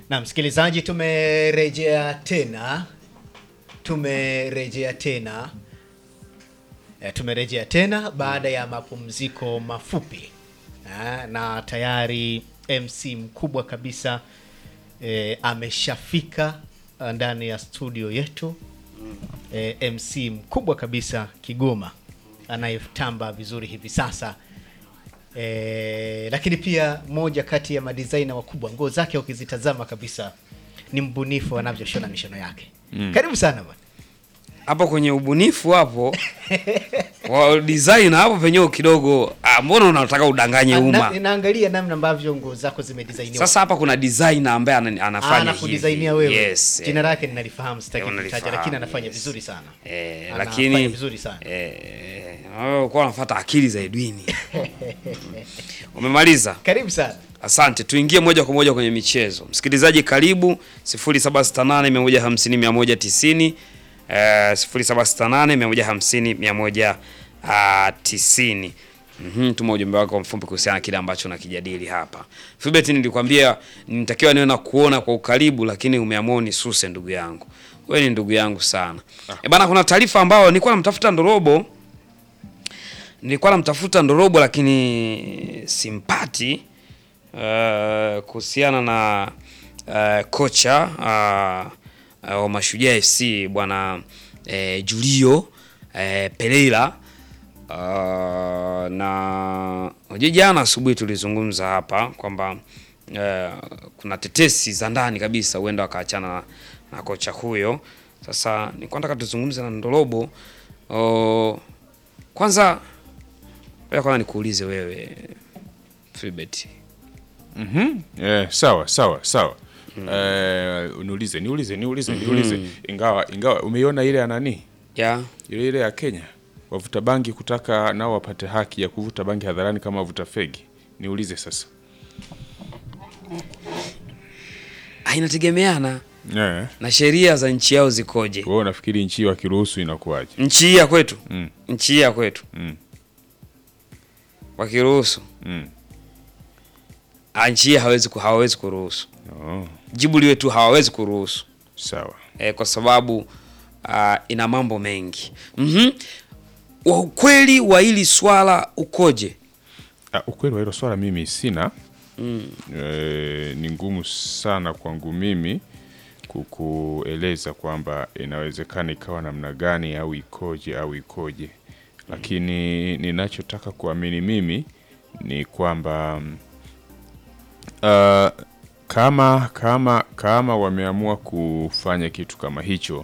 Na msikilizaji, tumerejea tena, tumerejea tena e, tumerejea tena baada ya mapumziko mafupi e, na tayari MC mkubwa kabisa e, ameshafika ndani ya studio yetu e, MC mkubwa kabisa Kigoma anayetamba vizuri hivi sasa e, lakini pia moja kati ya madizaina wakubwa, nguo zake ukizitazama kabisa ni mbunifu anavyoshona mishono yake. Karibu sana bwana. hapo kwenye ubunifu hapo wa design hapo penyewe kidogo ah, mbona unataka udanganye Na- umma Naangalia namna ambavyo nguo zako zimedizainiwa. sasa hapa kuna designer ambaye ana- anafanya anakudizainia hivi. wewe. yes Jina lake ninalifahamu, sitaki Eh, kutaja, unalifahamu, lakini anafanya yes. vizuri sana. eh, Anafanya lakini vizuri sana. eh, wewe kwa unafuata akili za Edwini umemaliza Karibu sana. Asante, tuingie moja kwa moja kwenye michezo. Msikilizaji, karibu 0768 150 190, eh, 0768 150 190. Mhm, tuma ujumbe wako mfupi kuhusiana na kile ambacho nakijadili hapa. Philbert, nilikwambia nitakiwa niwe na kuona kwa ukaribu, lakini umeamua unisuse ndugu yangu. Wewe ni ndugu yangu sana. Eh, bana kuna taarifa ambayo nilikuwa namtafuta Ndorobo nilikuwa namtafuta Ndorobo lakini simpati uh, kuhusiana na uh, kocha uh, uh, wa Mashujaa FC bwana uh, Julio uh, Pereira uh, na unajua jana asubuhi tulizungumza hapa kwamba uh, kuna tetesi za ndani kabisa huenda wakaachana na, na kocha huyo. Sasa nilikuwa nataka tuzungumze na Ndorobo uh, kwanza Ngoja kwanza nikuulize wewe Philbert. Mhm. Eh, sawa sawa sawa. Eh, niulize niulize niulize niulize ingawa ingawa umeiona ile ya nani? Ya. Ile ile ya Kenya. Wavuta bangi kutaka nao wapate haki ya kuvuta bangi hadharani kama wavuta fegi. Niulize sasa. Ah, inategemeana Eh. na sheria za nchi yao zikoje. Wewe unafikiri nchi hii wakiruhusu inakuwaje? Nchi hii ya kwetu. Mm. Nchi hii ya kwetu. Mm. Wakiruhusu. Mm. Ah, nchi hii hawezi ku, hawawezi kuruhusu. Oh, Jibu liwe tu hawawezi kuruhusu. sawa. E, kwa sababu ah, ina mambo mengi. Mhm. Wa ukweli wa hili swala ukoje? Ah, ukweli wa hilo swala mimi sina. Eh, ni ngumu sana kwangu mimi kukueleza kwamba inawezekana ikawa namna gani au ikoje au ikoje, lakini ninachotaka kuamini mimi ni kwamba mm, ah, kama kama kama wameamua kufanya kitu kama hicho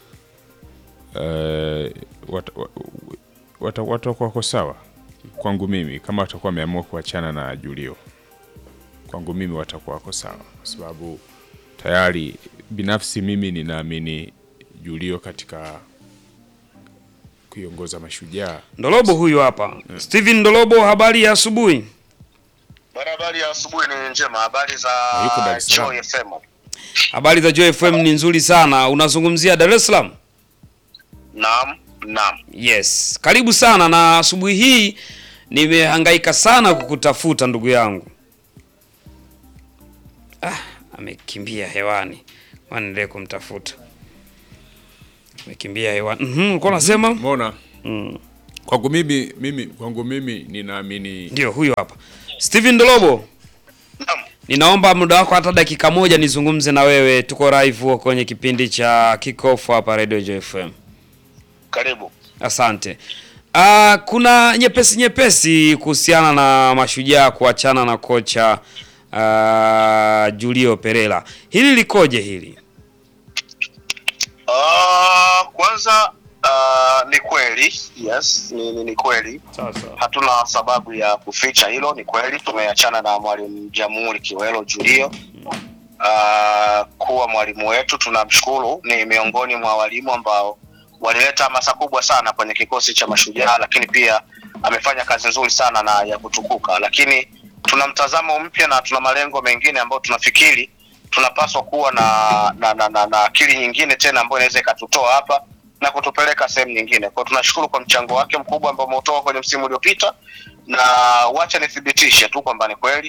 eh, wat- wa- wata- watakuwa wako sawa kwangu mimi kama watakuwa wameamua kuachana na Julio, kwangu mimi watakuwa wako sawa, kwa sababu tayari binafsi mimi ninaamini Julio katika kuiongoza Mashujaa. Ndolobo huyu hapa. Steven Ndolobo, habari ya asubuhi. Bwana, habari ya asubuhi ni njema. Habari za Yuko Dar es Salaam. Joy FM. Habari za Joy FM ni nzuri sana. Unazungumzia Dar es Salaam? Naam, naam. Yes, karibu sana. Na asubuhi hii nimehangaika sana kukutafuta ndugu yangu. Ah, amekimbia hewani. Waendelee kumtafuta. Amekimbia hewani. Mhm, ulikuwa unasema? Umeona? Mm. Kwangu mimi mimi kwangu mimi ninaamini Ndio huyo hapa. Steven Ndolobo. Naam. Ninaomba muda wako hata dakika moja nizungumze na wewe. Tuko live huko kwenye kipindi cha Kickoff hapa Radio Joy FM. Karibu. Asante. Uh, kuna nyepesi nyepesi kuhusiana na mashujaa kuachana na kocha uh, Julio Pereira. Hili likoje hili? Ah, kwanza ah, ni kweli. Yes, ni, ni, ni kweli. Sasa. Hatuna sababu ya kuficha hilo. Ni kweli tumeachana na mwalimu Jamhuri Kiwelo Julio ah, kuwa mwalimu wetu. Tunamshukuru, ni miongoni mwa walimu ambao walileta hamasa kubwa sana kwenye kikosi cha Mashujaa, lakini pia amefanya kazi nzuri sana na ya kutukuka, lakini tuna mtazamo mpya na tuna malengo mengine ambayo tunafikiri tunapaswa kuwa na na, na, na, na akili nyingine tena ambayo inaweza ikatutoa hapa na kutupeleka sehemu nyingine. Kwa hiyo tunashukuru kwa mchango wake mkubwa ambao umeutoa kwenye msimu uliopita, na wacha nithibitishe tu kwamba ni kweli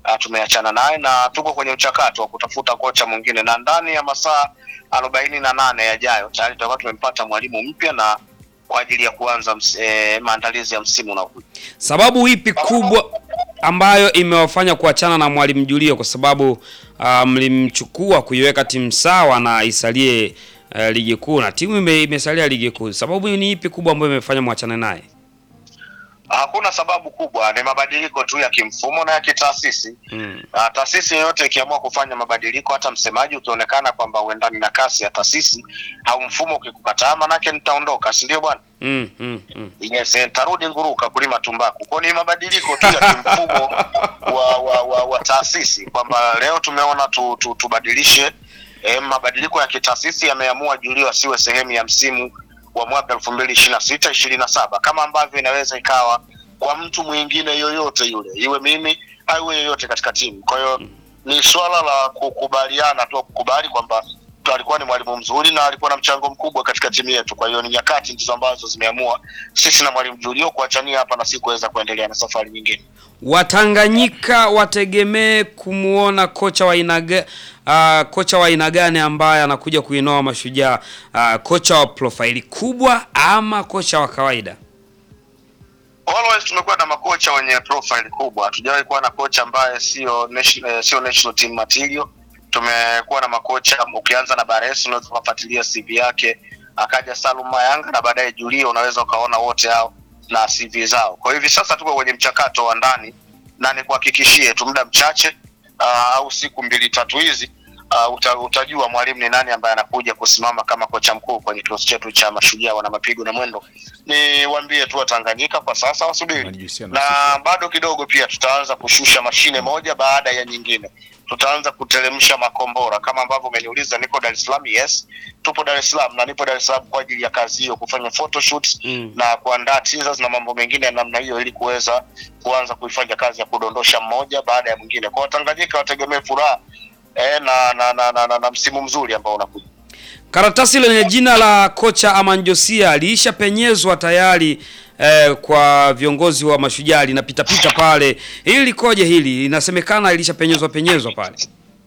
uh, tumeachana naye na tuko kwenye mchakato wa kutafuta kocha mwingine, na ndani ya masaa arobaini na nane yajayo tayari tutakuwa tumempata mwalimu mpya na kwa ajili ya kuanza ms, eh, maandalizi ya msimu unaokuja. Sababu ipi kubwa ambayo imewafanya kuachana na Mwalimu Julio? Kwa sababu ah, mlimchukua kuiweka timu sawa na isalie eh, ligi kuu na timu ime, imesalia ligi kuu. Sababu ni ipi kubwa ambayo imefanya mwachane naye? Hakuna sababu kubwa, ni mabadiliko tu ya kimfumo na ya kitaasisi. Mm. Uh, taasisi yoyote ikiamua kufanya mabadiliko, hata msemaji ukionekana kwamba uendani na kasi ya taasisi au mfumo ukikukataa, manake nitaondoka, si ndio bwana? Mm, mm, mm. Yes, eh, tarudi nguruka kulima tumbaku. Kwa ni mabadiliko tu ya kimfumo wa, wa, wa, wa taasisi kwamba leo tumeona tu, tu, tubadilishe eh, mabadiliko ya kitaasisi yameamua Julio asiwe sehemu ya msimu wa mwaka elfu mbili ishirini na sita ishirini na saba kama ambavyo inaweza ikawa kwa mtu mwingine yoyote yule, iwe mimi au yoyote katika timu. Kwa hiyo ni swala la kukubaliana tu, kukubali kwamba alikuwa ni mwalimu mzuri na alikuwa na mchango mkubwa katika timu yetu. Kwa hiyo ni nyakati ndizo ambazo zimeamua sisi na mwalimu Julio kuachania hapa na si kuweza kuendelea na safari nyingine. Watanganyika wategemee kumuona kocha wa aina ga- ah, kocha wa aina gani ambaye anakuja kuinoa Mashujaa? Ah, kocha wa profaili kubwa ama kocha wa kawaida? Always tumekuwa na makocha wenye profile kubwa, hatujawahi kuwa na kocha ambaye sio national, eh, sio national team material. Tumekuwa na makocha, ukianza na Bares unaweza kufuatilia CV yake, akaja Salum Mayanga na baadaye Julio, unaweza ukaona wote hao na CV zao. Kwa hivi sasa tuko kwenye mchakato wa ndani, na nikuhakikishie tu muda mchache uh, au siku mbili tatu hizi uh, uta, utajua mwalimu ni nani ambaye anakuja kusimama kama kocha mkuu kwenye kikosi chetu cha Mashujaa wana mapigo na mwendo. Niwaambie tu Watanganyika kwa sasa wasubiri, Wanajihusia na na sifa. bado kidogo pia tutaanza kushusha mashine moja baada ya nyingine. Tutaanza kuteremsha makombora kama ambavyo umeniuliza. Niko Dar es Salaam, yes, tupo Dar es Salaam na nipo Dar es Salaam kwa ajili ya kazi hiyo, kufanya photoshoots Mm. na kuandaa teasers na mambo mengine ya namna hiyo, ili kuweza kuanza kuifanya kazi ya kudondosha mmoja baada ya mwingine. Kwa Watanganyika wategemee furaha eh, na, na, na, na, na, na msimu mzuri ambao unakuja. Karatasi lenye jina la kocha Aman Josia liishapenyezwa tayari eh, kwa viongozi wa Mashujaa, linapitapita pale. Hili likoje? Hili inasemekana ilishapenyezwa penyezwa pale.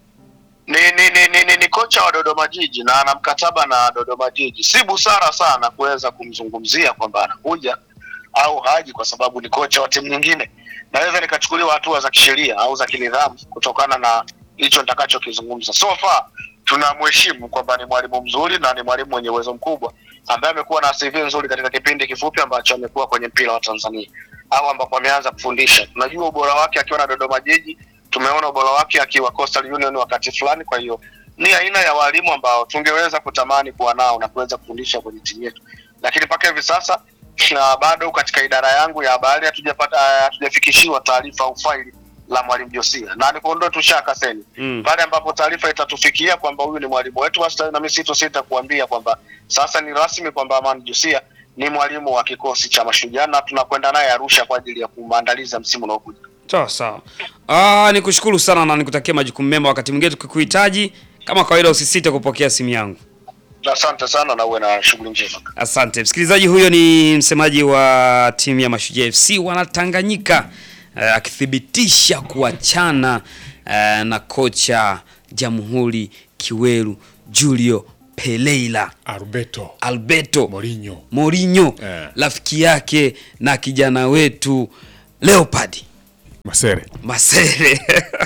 ni ni, ni, ni, ni, ni kocha wa Dodoma Jiji na ana mkataba na Dodoma Jiji. Si busara sana kuweza kumzungumzia kwamba anakuja au haji, kwa sababu ni kocha wa timu nyingine. Naweza nikachukuliwa hatua za kisheria au za kinidhamu kutokana na hicho nitakachokizungumza. So far tunamheshimu kwamba ni mwalimu mzuri na ni mwalimu mwenye uwezo mkubwa ambaye amekuwa na CV nzuri katika kipindi kifupi ambacho amekuwa kwenye mpira wa Tanzania au ambapo ameanza kufundisha. Tunajua ubora wake akiwa na Dodoma Jiji, tumeona ubora wake akiwa Coastal Union wakati fulani. Kwa hiyo ni aina ya walimu ambao tungeweza kutamani kuwa nao na kuweza kufundisha kwenye timu yetu, lakini mpaka hivi sasa na bado katika idara yangu ya habari hatujapata hatujafikishiwa taarifa au faili la mwalimu Josia, na nikuondoe tu shaka seni Mm. pale ambapo taarifa itatufikia kwamba huyu ni mwalimu wetu, basi na mimi sitosita kuambia kwamba sasa ni rasmi kwamba Aman Josia ni mwalimu wa kikosi cha Mashujaa na tunakwenda naye Arusha kwa ajili ya maandalizi ya msimu unaokuja. Sawa sawa. Ah, nikushukuru sana na nikutakia majukumu mema. Wakati mwingine tukikuhitaji, kama kawaida, usisite kupokea simu yangu. Asante sana na uwe na shughuli njema. Asante msikilizaji, huyo ni msemaji wa timu ya Mashujaa FC wanatanganyika eh, akithibitisha kuachana eh, na kocha Jamhuri Kiweru Julio Peleila Alberto Alberto Mourinho. Mourinho Eh. rafiki yake na kijana wetu Leopard Masere. Masere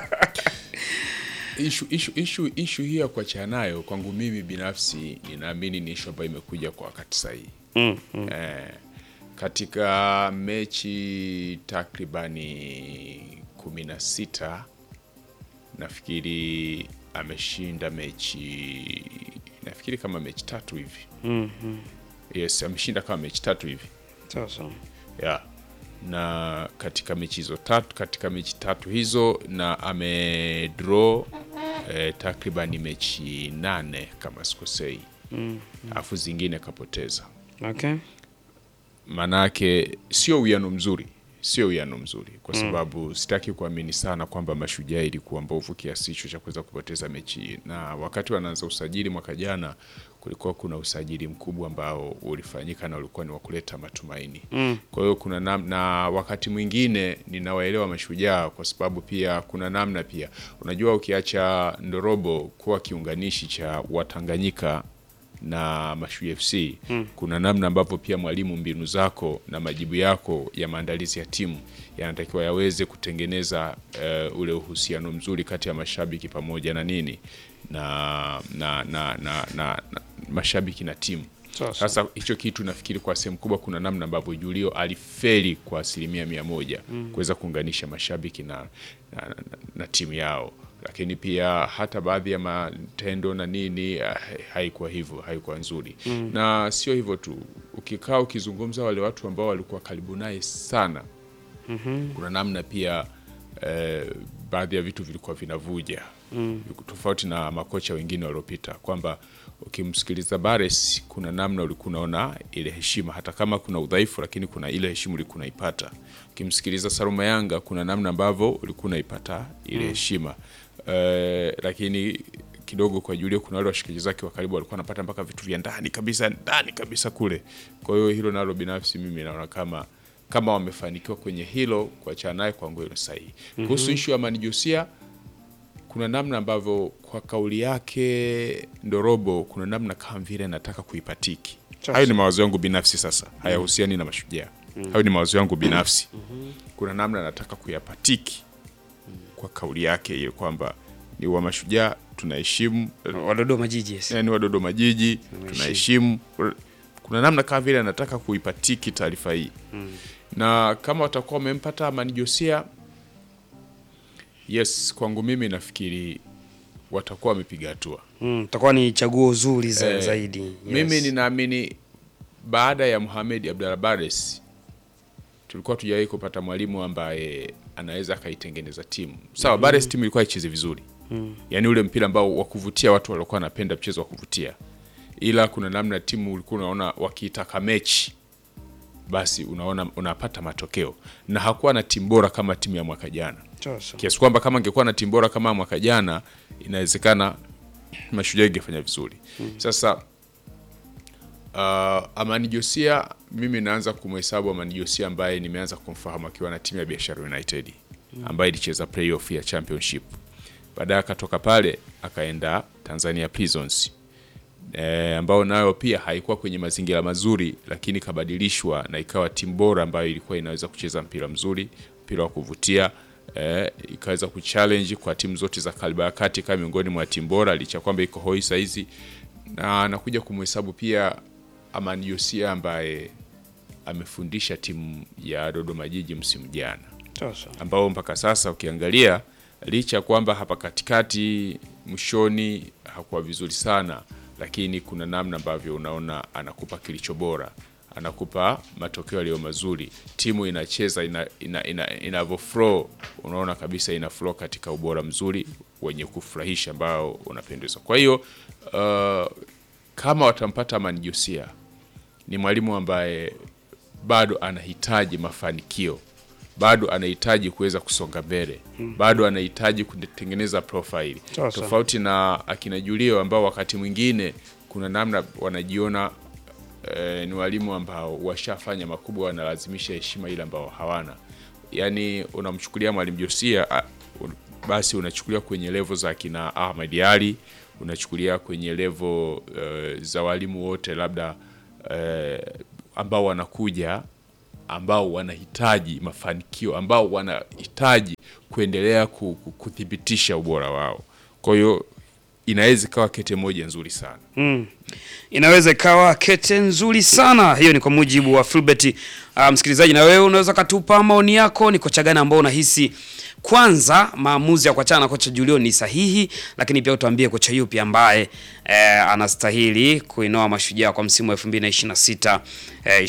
Ishu, ishu, ishu, ishu hii ya kuachana nayo kwangu mimi binafsi ninaamini ni ishu ambayo imekuja kwa wakati sahihi. mm, mm. Eh, katika mechi takribani kumi na sita nafikiri ameshinda mechi nafikiri kama mechi tatu hivi Mm, mm. yes ameshinda kama mechi tatu hivi Sawa sawa. yeah. na katika mechi hizo tatu katika mechi tatu hizo na amedraw eh, takribani mechi nane kama sikosei alafu zingine kapoteza Okay. maanake sio uwiano mzuri sio uwiano mzuri, kwa sababu sitaki kuamini sana kwamba Mashujaa ilikuwa mbovu kiasi hicho cha kuweza kupoteza mechi hii. Na wakati wanaanza usajili mwaka jana, kulikuwa kuna usajili mkubwa ambao ulifanyika na ulikuwa ni wa kuleta matumaini. Kwa hiyo kuna nam, na wakati mwingine ninawaelewa Mashujaa kwa sababu pia kuna namna pia, unajua ukiacha Ndorobo kuwa kiunganishi cha Watanganyika na Mashu FC kuna namna ambavyo pia mwalimu, mbinu zako na majibu yako ya maandalizi ya timu yanatakiwa yaweze kutengeneza eh, ule uhusiano mzuri kati ya mashabiki pamoja na nini na na na, na, na, na mashabiki na timu. Sasa. Sasa hicho kitu nafikiri kwa sehemu kubwa kuna namna ambavyo Julio alifeli kwa asilimia mia moja kuweza kuunganisha mashabiki na, na, na, na timu yao, lakini pia hata baadhi ya matendo na nini ah, haikuwa hivyo, haikuwa nzuri na sio hivyo tu, ukikaa ukizungumza wale watu ambao walikuwa karibu naye sana kuna namna pia eh, baadhi ya vitu vilikuwa vinavuja tofauti na makocha wengine waliopita, kwamba ukimsikiliza Bares kuna namna ulikuwa unaona ile heshima, hata kama kuna udhaifu, lakini kuna ile heshima ulikuwa unaipata. Ukimsikiliza Saluma Yanga kuna namna ambavyo ulikuwa unaipata ile heshima eh, lakini kidogo kwa Julio kuna wale washikaji zake wa karibu walikuwa wanapata mpaka vitu vya ndani kabisa ndani kabisa kule. Kwa hiyo hilo nalo binafsi mimi naona kama kama wamefanikiwa kwenye hilo, kuachana naye kwangu ni sahihi. Kuhusu ishu ya Mani Josia, kuna namna ambavyo kwa kauli yake Ndorobo, kuna namna kama vile nataka kuipatiki. Hayo ni mawazo yangu binafsi, sasa hayahusiani na Mashujaa. Hayo ni mawazo yangu binafsi. Kuna namna nataka kuyapatiki kwa kauli yake ile kwamba ni wa Mashujaa tunaheshimu wa Dodoma Jiji yes. yani wa Dodoma Jiji tunaheshimu. Kuna namna kama vile anataka kuipatiki taarifa hii na kama watakuwa wamempata Amani Josia, yes, kwangu mimi nafikiri watakuwa wamepiga hatua. Mm, takuwa ni chaguo zuri za, Eh, zaidi yes. Mimi ninaamini baada ya Mohamed Abdallah Bares tulikuwa tujawahi kupata mwalimu ambaye anaweza akaitengeneza timu sawa. Bares timu ilikuwa icheze vizuri yaani ule mpira ambao wa kuvutia, watu walikuwa wanapenda mchezo wa kuvutia, ila kuna namna timu ulikuwa unaona wakiitaka mechi basi unaona unapata matokeo, na hakuwa na timu bora kama timu ya mwaka jana Sasa. kiasi kwamba kama angekuwa na timu bora kama mwaka jana inawezekana Mashujaa ingefanya vizuri. Sasa uh, Amani Josia, mimi naanza kumhesabu Amani Josia ambaye nimeanza kumfahamu akiwa na timu ya Biashara United ambaye ilicheza playoff ya championship. Baadaye akatoka pale akaenda Tanzania Prisons e, ambao nayo pia haikuwa kwenye mazingira mazuri, lakini ikabadilishwa na ikawa timu bora ambayo ilikuwa inaweza kucheza mpira mzuri, mpira wa kuvutia e, ikaweza kuchallenge kwa timu zote za kaliba ya kati kama miongoni mwa timu bora, licha ya kwamba iko hoi saizi, na nakuja kumhesabu pia Amani Josia ambaye amefundisha timu ya Dodoma Jiji msimu jana Sasa. ambao mpaka sasa ukiangalia licha ya kwamba hapa katikati mwishoni hakuwa vizuri sana, lakini kuna namna ambavyo unaona anakupa kilicho bora, anakupa matokeo yaliyo mazuri, timu inacheza ina, ina, ina, inavyo flow, unaona kabisa ina flow katika ubora mzuri wenye kufurahisha ambao unapendeza. Kwa hiyo uh, kama watampata Amani Josia ni mwalimu ambaye bado anahitaji mafanikio, bado anahitaji kuweza kusonga mbele, bado anahitaji kutengeneza profile Sasa. tofauti na akina Julio ambao wakati mwingine kuna namna wanajiona eh, ni walimu ambao washafanya makubwa, wanalazimisha heshima ile ambao hawana. Yani unamchukulia mwalimu Josia ah, un- basi unachukulia kwenye levo za akina Ahmad Ali, unachukulia kwenye levo eh, za walimu wote labda eh, ambao wanakuja ambao wanahitaji mafanikio ambao wanahitaji kuendelea ku- ku- kuthibitisha ubora wao. Kwa hiyo inaweza ikawa kete moja nzuri sana. Mm. Inaweza ikawa kete nzuri sana. Hiyo ni kwa mujibu wa Filbert. Uh, msikilizaji, na wewe unaweza katupa maoni yako, ni kocha gani ambao unahisi kwanza maamuzi ya kuachana na kocha Julio ni sahihi, lakini pia utuambie kocha yupi ambaye eh, anastahili kuinoa Mashujaa kwa msimu wa 2026 eh,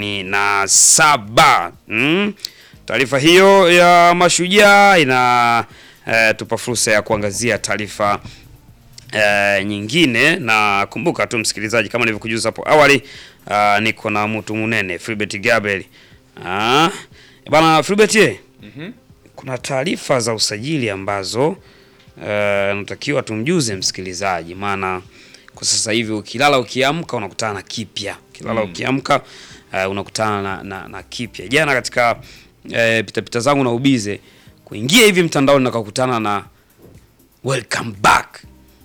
27. Mm? Taarifa hiyo ya Mashujaa ina eh, tupa fursa ya kuangazia taarifa eh, nyingine na kumbuka tu msikilizaji, kama nilivyokujuza hapo awali, ah, niko na mtu munene Filbert Gabriel. Ah, Bana Filbert ye. Kuna taarifa za usajili ambazo eh, natakiwa tumjuze msikilizaji, maana kwa sasa hivi ukilala ukiamka unakutana na kipya, ukilala ukiamka eh, unakutana na, na, na kipya. Jana katika eh, pitapita zangu na ubize kuingia hivi mtandaoni nakakutana na welcome back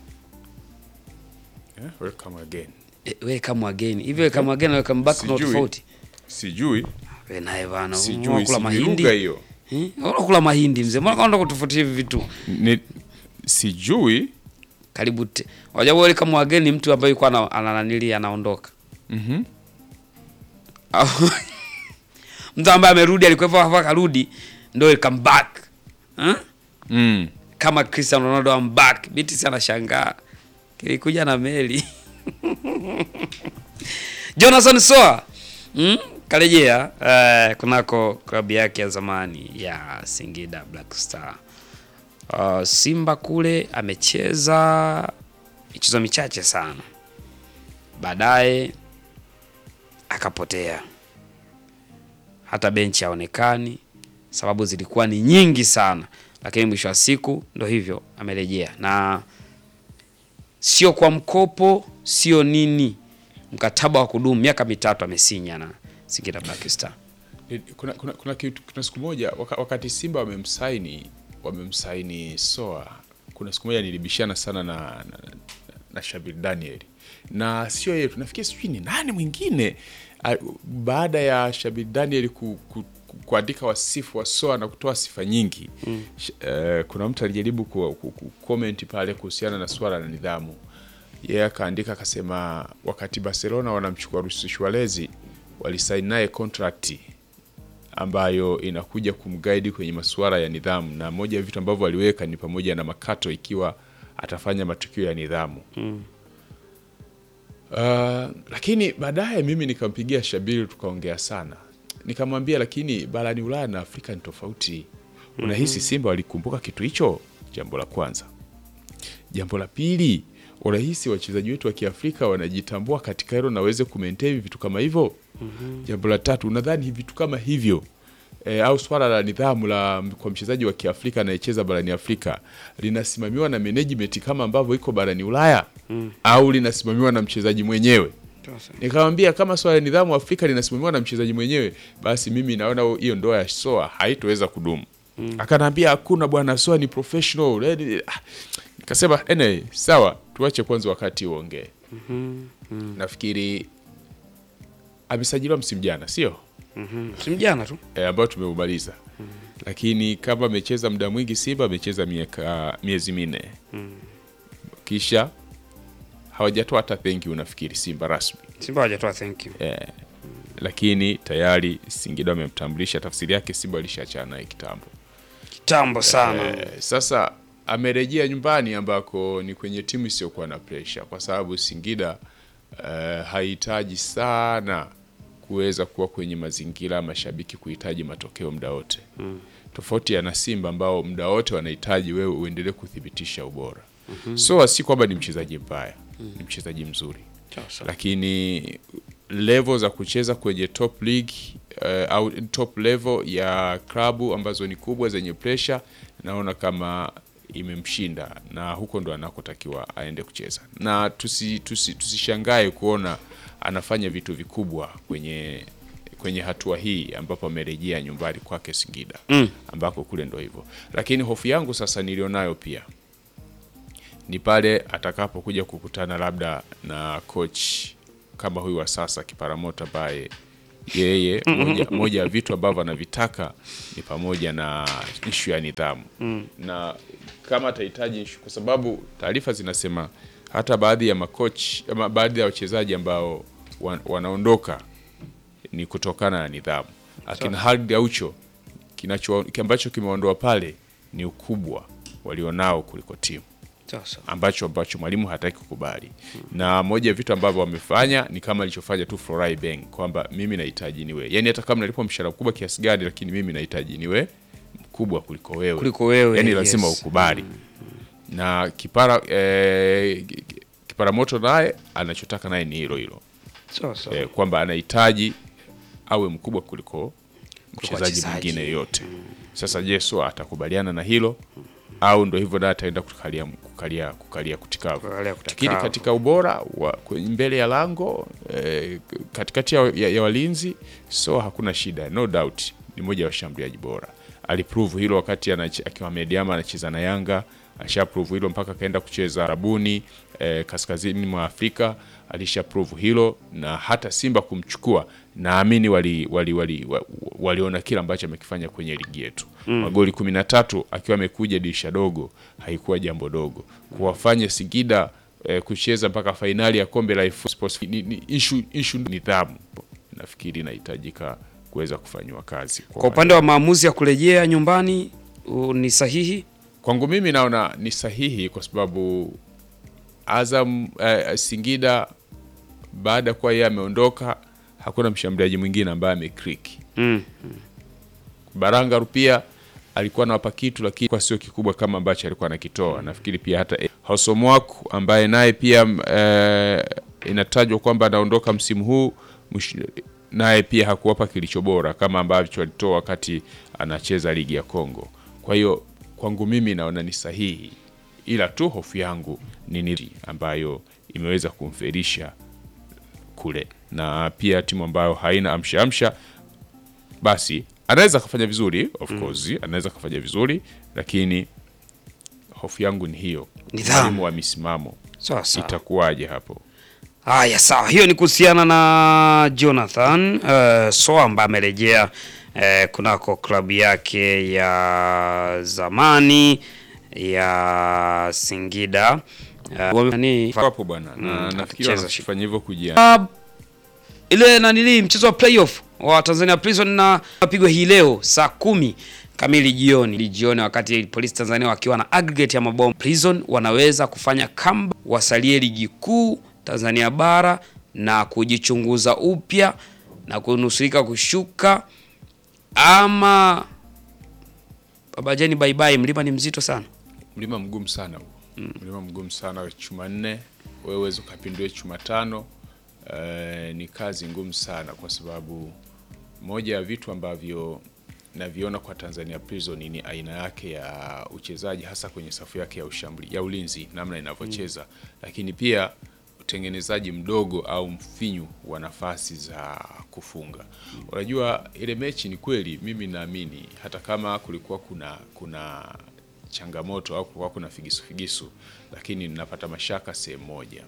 Eh, welcome again. Eh, welcome again. Hivi welcome again na welcome back kuna Sijui. tofauti? Sijui, Wewe naye bana, sijui, unakula sijui mahindi. lugha hiyo. Eh? Unakula mahindi mzee. Mbona kaenda kutofautisha hivi vitu? Ni, sijui Karibu te. Wajua welcome again ni mtu ambaye yuko ana ana- nanili anaondoka. Mhm. Au- mtu ambaye amerudi alikuwepo hapa akarudi ndio welcome back. Eh? mm. Kama Cristiano Ronaldo I'm back. Biti si anashangaa. Kilikuja na meli. Jonathan Soa mm? karejea eh, kunako klabu yake ya zamani ya Singida Black Star. Uh, Simba kule amecheza michezo michache sana, baadaye akapotea, hata benchi haonekani. Sababu zilikuwa ni nyingi sana, lakini mwisho wa siku ndo hivyo, amerejea na sio kwa mkopo, sio nini, mkataba wa kudumu miaka mitatu amesinya na Singida Black Star. Ni- kuna, kuna, kuna, kitu, kuna siku moja waka, wakati Simba wamemsaini wamemsaini Soa, kuna siku moja nilibishana sana na, na, na Shabir Daniel na sio yeye, tunafikiri sijui ni nani mwingine a- baada ya Shabir Daniel ku, ku, ku, kuandika wasifu wa Soa na kutoa sifa nyingi mm. uh, kuna mtu alijaribu ku, ku, ku comment pale kuhusiana na swala la nidhamu yeye akaandika akasema wakati Barcelona wanamchukua Luis Suarez walisaini naye contract ambayo inakuja kumguide kwenye masuala ya nidhamu, na moja ya vitu ambavyo waliweka ni pamoja na makato ikiwa atafanya matukio ya nidhamu mm. Uh, lakini baadaye mimi nikampigia Shabiri tukaongea sana, nikamwambia lakini barani Ulaya na Afrika ni tofauti. Unahisi Simba walikumbuka kitu hicho? Jambo la kwanza. Jambo la pili, unahisi wachezaji wetu wa Kiafrika wanajitambua katika hilo na waweze kumaintain vitu kama hivyo? Jambo la tatu, unadhani vitu kama hivyo e, au swala la nidhamu la kwa mchezaji wa Kiafrika anayecheza barani Afrika linasimamiwa na management kama ambavyo iko barani Ulaya au linasimamiwa na mchezaji mwenyewe? Nikamwambia kama swala la nidhamu Afrika linasimamiwa na mchezaji mwenyewe, basi mimi naona hiyo ndoa ya Soa haitoweza kudumu. Akanaambia hakuna bwana, Soa ni professional. Eh, ah, Nikasema anyway, sawa, tuache kwanza wakati uongee. Nafikiri amesajiliwa msimu jana, sio Simu jana tu. e, ambao tumeumaliza lakini kama amecheza muda mwingi Simba amecheza miaka miezi minne kisha hawajatoa hata thank you nafikiri Simba rasmi Simba hawajatoa thank you. eh, lakini tayari Singida wamemtambulisha. Tafsiri yake Simba alishaachana naye kitambo. Kitambo sana. Eh, sasa amerejea nyumbani ambako ni kwenye timu isiyokuwa na presha, kwa sababu Singida eh, hahitaji sana kuweza kuwa kwenye mazingira ya mashabiki kuhitaji matokeo muda wote tofauti ya na Simba ambao muda wote wanahitaji wewe uendelee kuthibitisha ubora. So si kwamba ni mchezaji mbaya, ni mchezaji mzuri Sasa. lakini level za kucheza kwenye top league eh, au top level ya klabu ambazo ni kubwa zenye pressure, naona kama imemshinda na huko ndo anakotakiwa aende kucheza, na tusi, tusi, tusishangae kuona anafanya vitu vikubwa kwenye kwenye hatua hii ambapo amerejea nyumbani kwake Singida Mm. ambako kule ndo hivyo, lakini hofu yangu sasa nilionayo pia ni pale atakapokuja kukutana labda na coach kama huyu wa sasa Kiparamoto, ambaye yeye moja, moja ya vitu ambavyo anavitaka ni pamoja na ishu ya nidhamu na kama atahitaji issue, kwa sababu taarifa zinasema hata baadhi ya makoch ama baadhi ya wachezaji ambao wan, wanaondoka ni kutokana na nidhamu. Akina Halid Aucho kinacho ambacho kimeondoa pale ni ukubwa walionao kuliko timu Sasa. ambacho ambacho mwalimu hataki kukubali. Na moja ya vitu ambavyo wamefanya ni kama alichofanya tu Florai Beng kwamba mimi nahitaji niwe, yani hata kama nalipwa mshahara mkubwa kiasi gani, lakini mimi nahitaji niwe mkubwa kuliko wewe, Kuliko wewe, yani yes. lazima ukubali. Na kipara eh, kipara moto naye anachotaka naye ni hilo hilo Sasa. eh, kwamba anahitaji awe mkubwa kuliko mchezaji wachezaji. mwingine yoyote. Sasa je, Soa atakubaliana na hilo au ndo hivyo na ataenda kukalia kukalia kukalia kutikavu? Kukalia kutikavu. Lakini katika ubora wa kwenye- mbele ya lango eh, katikati ya, ya, ya walinzi Soa hakuna shida, no doubt ni mmoja wa washambuliaji bora. Aliprove hilo wakati anache- akiwa Mediama anacheza na Yanga, alisha prove hilo mpaka akaenda kucheza Arabuni eh, kaskazini mwa Afrika alisha prove hilo, na hata Simba kumchukua naamini wali, wali, wali, wa- waliona kile ambacho amekifanya kwenye ligi yetu magoli kumi na tatu akiwa amekuja dirisha dogo, haikuwa jambo dogo kuwafanya Singida eh, kucheza mpaka fainali ya kombe la FA Sports ni, ni, issue, issue nidhamu nafikiri inahitajika kuweza kufanyiwa kazi Kwa upande wa maamuzi ya kurejea nyumbani u- ni sahihi? Kwangu mimi naona ni sahihi kwa sababu Azam eh, Singida baada ya kuwa yeye ameondoka, hakuna mshambuliaji mwingine ambaye amekriki. Mm. Baranga Rupia alikuwa anawapa kitu, lakini kwa sio kikubwa kama ambacho alikuwa anakitoa. Nafikiri pia hata Hosomwaku ambaye naye pia eh, inatajwa kwamba anaondoka msimu huu mwish- naye pia hakuwapa kilicho bora kama ambavyo alitoa wakati anacheza ligi ya Kongo. Kwa hiyo kwangu mimi naona ni sahihi, ila tu hofu yangu ni nini ambayo imeweza kumferisha kule, na pia timu ambayo haina amsha amsha basi anaweza akafanya vizuri of course anaweza akafanya vizuri lakini hofu yangu ni hiyo Nidhamu. mwalimu wa misimamo Sawa sawa. itakuwaje hapo Haya, sawa. Hiyo ni kuhusiana na Jonathan uh, Soa ambaye amerejea uh, kunako klabu yake ya zamani ya Singida uh, wame- hapo bwana na Mm, nafikiri akicheza wanafanya hivyo kujia Uh, ile nanili mchezo wa playoff wa Tanzania Prison na wapigwa hii leo saa kumi kamili jioni jioni, wakati polisi Tanzania wakiwa na aggregate ya mabao. Prison wanaweza kufanya kamba, wasalie ligi kuu Tanzania bara na kujichunguza upya na kunusurika kushuka, ama babajeni, bye bye. Mlima ni mzito sana. mlima mgumu sana huo mlima mgumu sana chuma nne wewe uweze ukapindue chuma tano eh, ni kazi ngumu sana kwa sababu moja ya vitu ambavyo naviona kwa Tanzania Prison ni aina yake ya uchezaji hasa kwenye safu yake ya ushambuli, ya ulinzi namna inavyocheza lakini pia utengenezaji mdogo au mfinyu wa nafasi za kufunga. Unajua ile mechi ni kweli, mimi naamini hata kama kulikuwa kuna kuna changamoto au kulikuwa kuna figisu figisu, lakini ninapata mashaka sehemu moja,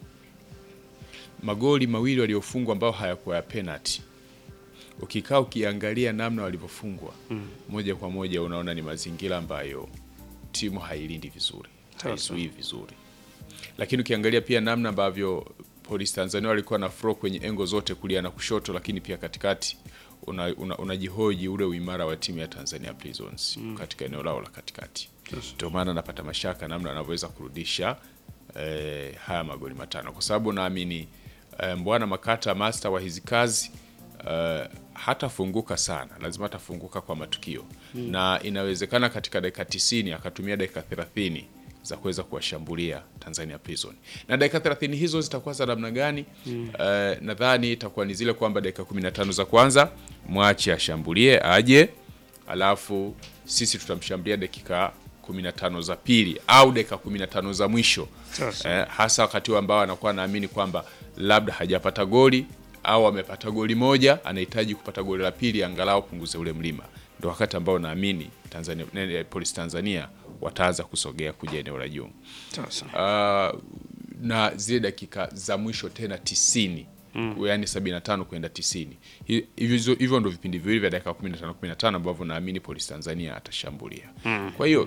magoli mawili waliofungwa ambao hayakuwa ya penalty ukikaa ukiangalia namna walivyofungwa moja kwa moja unaona ni mazingira ambayo timu hailindi vizuri, haizuii vizuri. Lakini ukiangalia pia namna ambavyo Polisi Tanzania walikuwa na flow kwenye engo zote kulia na kushoto, lakini pia katikati unajihoji una, unajihoji ule uimara wa timu ya Tanzania Prisons katika eneo lao la katikati. Ndio maana napata mashaka namna wanavyoweza kurudisha eh, haya magoli matano, kwa sababu naamini eh, Mbwana Makata master wa hizi kazi uh, hatafunguka sana, lazima atafunguka kwa matukio na inawezekana katika dakika tisini akatumia dakika thelathini za kuweza kuwashambulia Tanzania Prison. Na dakika 30 hizo zitakuwa za namna gani? Eh, nadhani itakuwa ni zile kwamba dakika 15 za kwanza mwache ashambulie aje, alafu sisi tutamshambulia dakika 15 za pili au dakika 15 za mwisho Sasa. eh, hasa wakati huu ambao anakuwa anaamini kwamba labda hajapata goli au amepata goli moja, anahitaji kupata goli la pili angalau punguze ule mlima. Ndio wakati ambao naamini Tanzania nene, Polisi Tanzania wataanza kusogea kuja eneo la juu. Sasa. Uh, na zile dakika za mwisho tena tisini mm. yaani 75 kwenda 90 Hi- hivyo hivyo ndo vipindi viwili vya dakika 15 15 ambavyo naamini Polisi Tanzania atashambulia. Kwa hiyo